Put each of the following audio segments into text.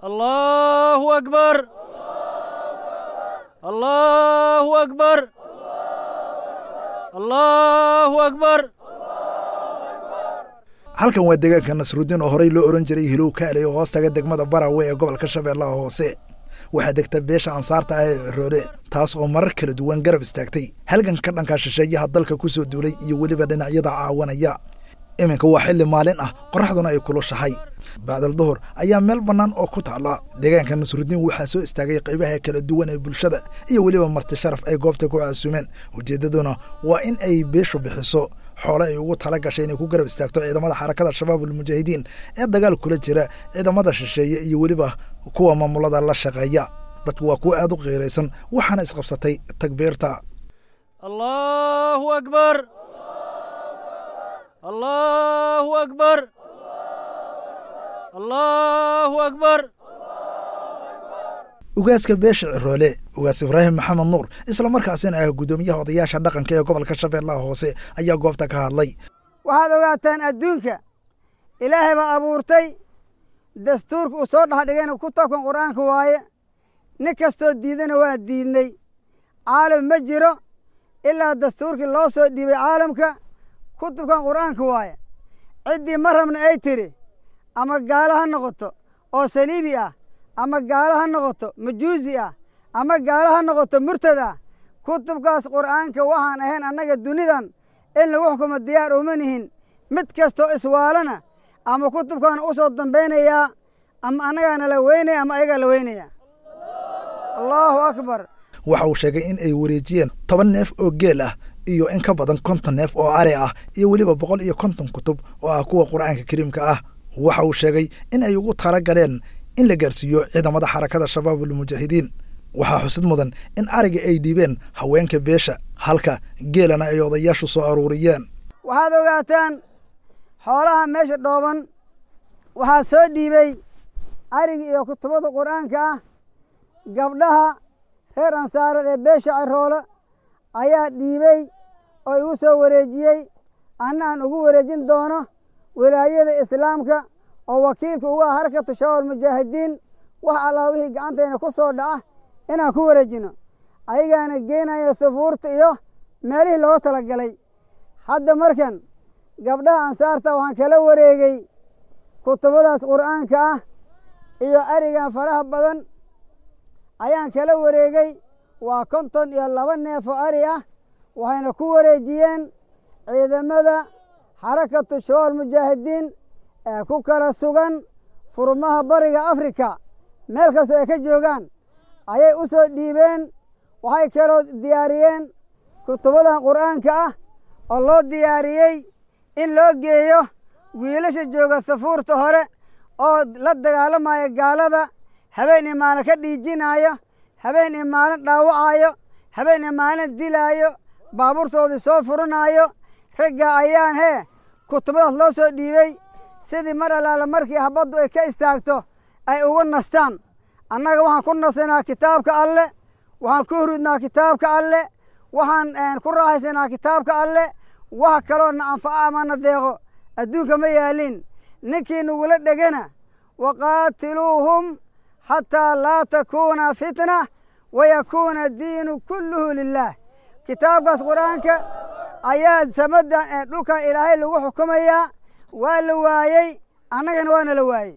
الله أكبر الله أكبر الله أكبر halkan waa deegaanka nasruuddiin oo horey loo ohan jiray hilow kaale oo hoostaga degmada barawe ee gobolka shabeellaha hoose waxaa degta beesha ansaarta ah ee ciroole taas oo marar kala duwan garab istaagtay halganka dhanka shisheeyaha dalka ku soo duulay iyo weliba dhinacyada caawanaya iminka waa xilli maalin ah qorraxduna ay kulushahay bacdal duhur ayaa meel bannaan oo ku taalla deegaanka nasruuddiin waxaa soo istaagay qaybaha kala duwan ee bulshada iyo weliba marti sharaf ay goobta ku caasumeen ujeeddaduna waa in ay beeshu bixiso xoole ay ugu tala gashay inay ku garab istaagto ciidamada xarakada shabaab almujaahidiin ee dagaal kula jira ciidamada shisheeye iyo weliba kuwa maamulada la shaqeeya dadku waa kuwa aad u qiiraysan waxaana isqabsatay takbiirta الله أكبر الله أكبر الله أكبر ugaaska beesha ciroole ugaas ibraahim maxamed nuur islamarkaasina ah guddoomiyaha odayaasha dhaqanka ee gobolka shabeellaha hoose ayaa goobta ka hadlay waxaad ogaataan adduunka ilaahay baa abuurtay dastuurka uu soo dhexdhigayna ku tabkan qur'aanka waaye nin kastoo diidana waa diidnay caalam ma jiro ilaa dastuurkii loo soo dhiibay caalamka kutubkan qur'aanka waaye ciddii ma rabna ay tiri ama gaalo ha noqoto oo saliibi ah ama gaalo ha noqoto majuusi ah ama gaalo ha noqoto murtad ah kutubkaas qur'aanka waxaan ahayn annaga dunidan in lagu xukumo diyaar uma nihin mid kastoo iswaalana ama kutubkaana u soo dambaynayaa ama annagaana la weynaya ama ayagaa la weynaya allaahu akbar waxa uu sheegay in ay wareejiyeen toban neef oo geel ah iyo in ka badan konton neef oo ari ah iyo weliba boqol iyo konton kutub oo ah kuwa qur'aanka kariimka ah waxa uu sheegay in ay ugu tala galeen in la gaarsiiyo ciidamada xarakada shabaab almujaahidiin waxaa xusid mudan in ariga ay dhiibeen haweenka beesha halka geelana ay odayaashu soo aruuriyeen waxaad ogaataan xoolaha meesha dhooban waxaa soo dhiibay arigi iyo kutubada qur'aanka ah gabdhaha reer ansaareed ee beesha ciroole ayaa dhiibey oo igu soo wareejiyey anna aan ugu wareejin doono wilaayada islaamka oo wakiilka ugu ah harakatu shabaab mujaahidiin wax allaa wixii gacantayna ku soo dhaca inaan ku wareejino ayagaana geenaya thufuurta iyo meelihii looga tala galay hadda markan gabdhaha ansaarta waxaan kala wareegay kutubadaas qur'aanka ah iyo arigan faraha badan ayaan kala wareegay waa konton iyo laba neef oo ari ah waxayna ku wareejiyeen ciidamada xarakatu shabaab mujaahidiin ee ku kala sugan furmaha bariga afrika meel kastoo ay ka joogaan ayay u soo dhiibeen waxay kaloo diyaariyeen kutubadan qur'aanka ah oo loo diyaariyey in loo geeyo wiilasha jooga safuurta hore oo la dagaalamaya gaalada habeen iyo maalin ka dhiijinaayo habeen iyo maalin dhaawacaayo habeen iyo maalin dilaayo baabuurtoodii soo furanaayo ragga ayaan hee kutubadaas loo soo dhiibey sidii mar allaala markii habaddu ay ka istaagto ay ugu nastaan annaga waxaan ku nasanaa kitaabka alle waxaan ku hurudnaa kitaabka alle waxaan ku raaxaysanaa kitaabka alle wax kaloo na anfaco ama na deeqo adduunka ma yaalin ninkii nagula dhegana waqaatiluuhum xataa laa takuuna fitna wayakuuna diinu kulluhu lilah kitaabkaas qur-aanka ayaa samadda dhulkan ilaahay lagu xukumayaa waa la waayey annagana waana la waayey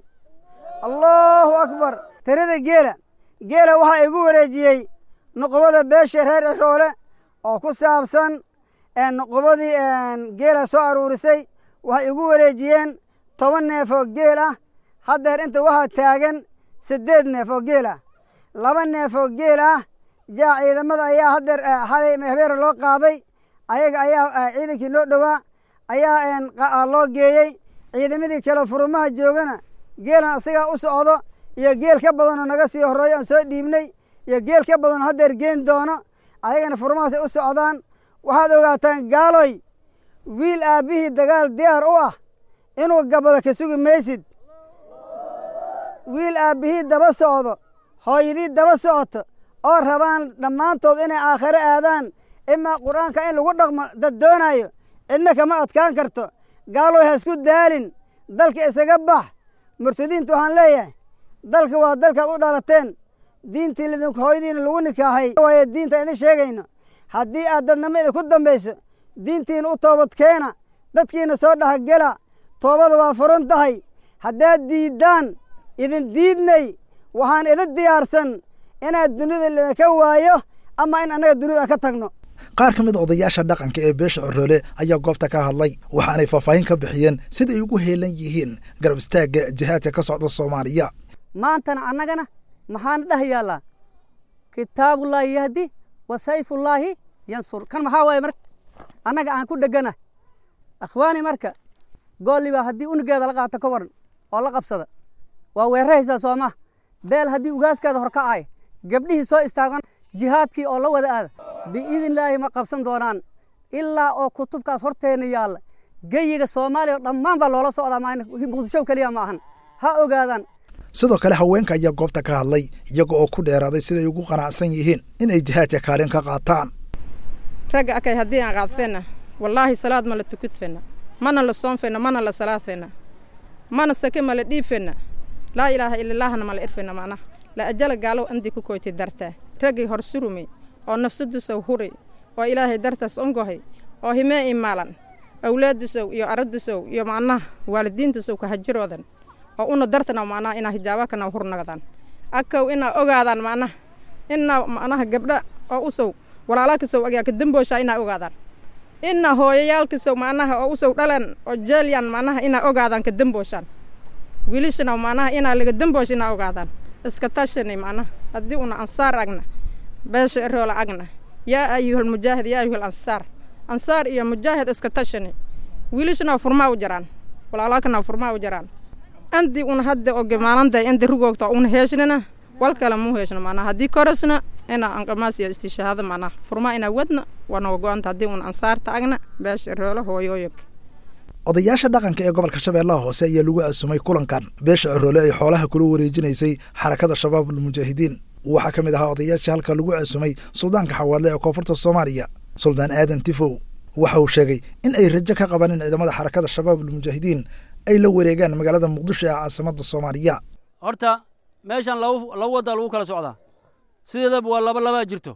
allahu akbar tirada geela geela waxaa igu wareejiyey nuqubada beesha reer ciroole oo ku saabsan nuqubadii geela soo aruurisay waxay igu wareejiyeen toban neef oo geel ah haddeer inta waxaa taagan siddeed neef oo geel ah laba neef oo geel ah jaa ciidamada ayaa haddeer xalay habeera loo qaaday ayaga ayaa ciidankii noo dhowaa ayaa loo geeyey ciidamadii kale furumaha joogana geelan isagaa u socdo iyo geel ka badanoo naga sii horreeyo aan soo dhiibnay iyo geel ka badanoo haddeer geen doono ayagana furumahaasay u socdaan waxaad ogaataan gaaloy wiil aabbihii dagaal diyaar u ah inuu gabado ka sugi maysid wiil aabbihii daba socdo hooyadii daba socoto oo rabaan dhammaantood inay aakhiro aadaan imaa qur-aanka in lagu dhaqmo dad doonaayo cidna kama adkaan karto gaaloy ha isku daalin dalka isaga bax murtadiinta waxaan leeyahay dalka waa dalkaad u dhalateen diintii lidinku hooyadiina lagu nikaahay waaye diinta idin sheegayno haddii aad dadnimo idinku dambayso diintiina u toobad keena dadkiina soo dhahagela toobada waa furan tahay haddaad diiddaan idin diidnay waxaan idin diyaarsan inaad dunida lidinka waayo ama in annaga dunida aan ka tagno qaar ka mid a odayaasha dhaqanka ee beesha coroole ayaa goobta ka hadlay waxaanay faahfaahin ka bixiyeen sida ay ugu heelan yihiin garab istaagga jihaadka ka socda soomaaliya maantana annagana maxaana dheh yaallaa kitaabullaahi yahdi wa sayfullaahi yansur kan maxaa waaye marka annaga aan ku dhegana akhwaani marka goolliba haddii unigeeda la qaato ka waran oo la qabsada waa weeraraysaa sooma beel haddii ugaaskeeda hor kacay gabdhihii soo istaagan jihaadkii oo la wada aada biidnillaahi ma qabsan doonaan ilaa oo kutubkaas horteenna yaalla geyiga soomaaliya oo dhammaan baa loola socdaa maa muqdisho keliya ma ahan ha ogaadaan sidoo kale haweenka ayaa goobta ka hadlay iyaga oo ku dheeraaday siday ugu qanacsan yihiin in ay jihaadka kaalin ka qaataan ragga akay haddii aan qaadfenna wallaahi salaad ma la tukudfenna mana la soonfenna mana la salaadfenna mana sake ma la dhiibfenna laa ilaaha ilallaahna ma la irfenna macnaha la ajala gaalow andii ku koyti dartaa raggii hor surumay oo nafsadiisow huray oo ilaahay dartaas ongohay oo himee imaalan awlaadisow iyo aradisow iyo macnaha waalidiintisow ka hajiroodan oo una dartana macnaha inaa hijaabakana hurnagdaan akaw inaa ogaadaan macnaha inaa macnaha gabdha oo usow walaalaakisow agyaa ka dambooshaa inaa ogaadaan inaa hooyayaalkisow macnaha oo usow dhalan oo jeelyan macnaha inaa ogaadaan ka dambooshaan wiilishana macnaha inaa laga damboosh inaa ogaadaan iska tashanay macnaha haddii una ansaar agna beesha eroola agna yaa ayuhal mujaahid yaa ayuhal ansaar ansaar iyo mujaahid iska tashanay wiilishana furmaa u jaraan walaalaalkana furmaa u jaraan andi una hadda oge maalanday andi rugoogta una heeshnana wal kale muu heeshno macnaha haddii korasna ina anqamaas iyo istishaahada macnaha furmaa inaa wadna waa naga go-anta haddii una ansaarta agna beesha eroola hooyooyinka odayaasha dhaqanka ee gobolka shabeellaha hoose ayaa lagu casumay kulankan beesha coroole ay xoolaha kula wareejinaysay xarakada shabaabul mujaahidiin waxaa ka mid ahaa odayaashii halka lagu casumay suldaanka xawaadle ee koonfurta soomaaliya suldaan aadan tifow waxa uu sheegay in ay rajo ka qabaan in ciidamada xarakada shabaabul mujaahidiin ay la wareegaan magaalada muqdisho ee caasimada soomaaliya horta meeshan laba laba waddaa lagu kala socdaa sideedaba waa laba labaa jirto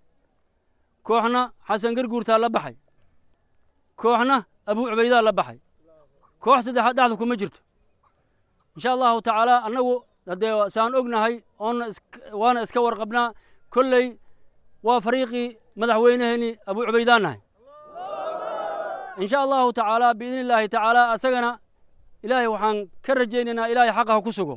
kooxna xasan garguurtaa la baxay kooxna abuu cubaydaa la baxay koox saddexaad dhexda kuma jirto insha allahu tacaala annagu haddee saan ognahay oonna waana iska warqabnaa kolley waa fariiqii madaxweyneheenii abuu cubaydaan nahay insha allahu tacaala biidni illaahi tacaala asagana ilaahay waxaan ka rajaynaynaa ilaahay xaqa ha ku sugo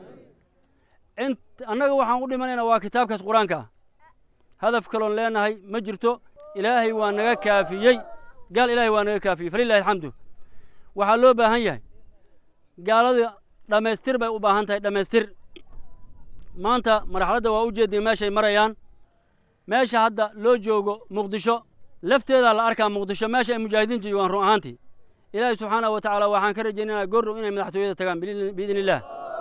int annaga waxaan u dhimanaynaa waa kitaabkaas qur-aanka ah hadaf kaloon leenahay ma jirto ilaahay waa naga kaafiyey gaal ilaahay waa naga kaafiyey falilahi alxamdu waxaa loo baahan yahay gaalada dhammaystir bay u baahan tahay dhammaystir maanta marxaladda waa u jeednay meeshay marayaan meesha hadda loo joogo muqdisho lafteedaa la arkaa muqdisho meesha ay mujaahidiinta joogaan run ahaantii ilaahay subxaanahu wa tacaala waxaan ka rajaynaynaa goordhow inay madaxtooyada tagaan biidni illaah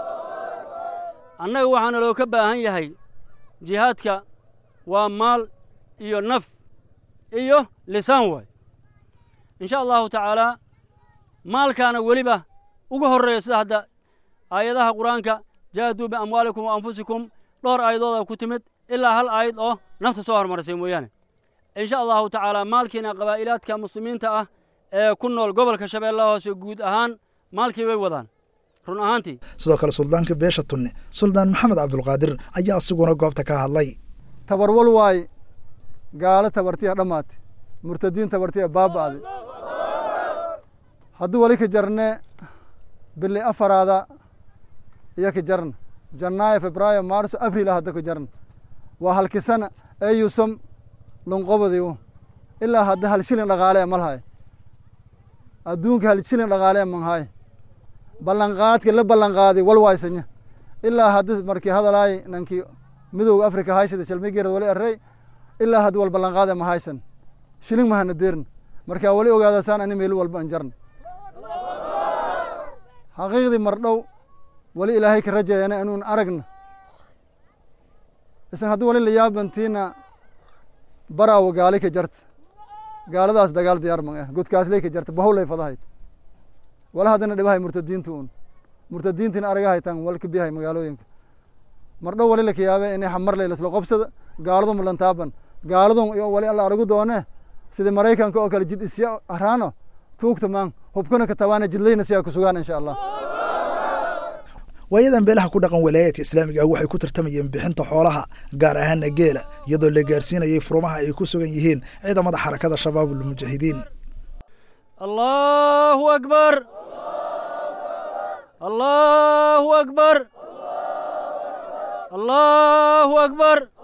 annaga waxaana loo ka baahan yahay jihaadka waa maal iyo naf iyo lisaan waay insha allahu tacaalaa maalkaana weliba uga horreeya sida hadda aayadaha qur-aanka jaahaduu biamwaalikum wa anfusikum dhowr aayadooda ku timid ilaa hal aayad oo nafta soo hormarisay mooyaane insha allahu tacaalaa maalkiina qabaa'ilaadka muslimiinta ah ee ku nool gobolka shabeellaha hoose guud ahaan maalkii bay wadaan run ahaantii sidoo kale suldaanka beesha tunne suldaan maxamed cabdulqaadir ayaa isiguna goobta ka hadlay tabarwal waaye gaalo tabartiya dhammaate murtadiin tabartiya baaba'de haddii wali ka jarne bili afaraada iyo ka jarna janaayo febraayo maarso abril hadda ka jarna waa halkisana eyusam lunqobadiu ilaa hadda hal shilin dhaqaalee malhay adduunka hal shilin dhaqaalee manhay ballanqaadka la ballanqaaday wal waysanya ilaa hadda markii hadalaay nankii midowga afrika haysada shalmigeerad wali arrey ilaa hadda wal ballanqaade ma haysan shilin mahana deerna markaa wali ogaadasaan ani meel walba an jarna xaqiiqdii mardhow wali ilaahay ka rajaeyana inuun aragna isan haddii wali la yaabantiina baraawo gaali ka jarta gaaladaas dagaal diyaar man ah godkaasley ka jarta bahowlay fadahayd wala haddana dhibahay murtadiinta un murtadiintina aragahaytan wal ka biyahay magaalooyinka mardhow wali laka yaabe inay xamarley lasla qobsada gaaladu mulantaaban gaaladun iyo wali alla aragu doone sida maraykanka oo kale jid isya araano tuugta maan hubkuna ka tabaana jidlayna siyaa ku sugaan insha allah waayadan beelaha ku dhaqan walaayaadka islaamiga ah waxay ku tartamayeen bixinta xoolaha gaar ahaana geela iyadoo la gaarsiinayay furumaha ay ku sugan yihiin ciidamada xarakada shabaabulmujaahidiin allahu akbar allahu akbar allahu akbar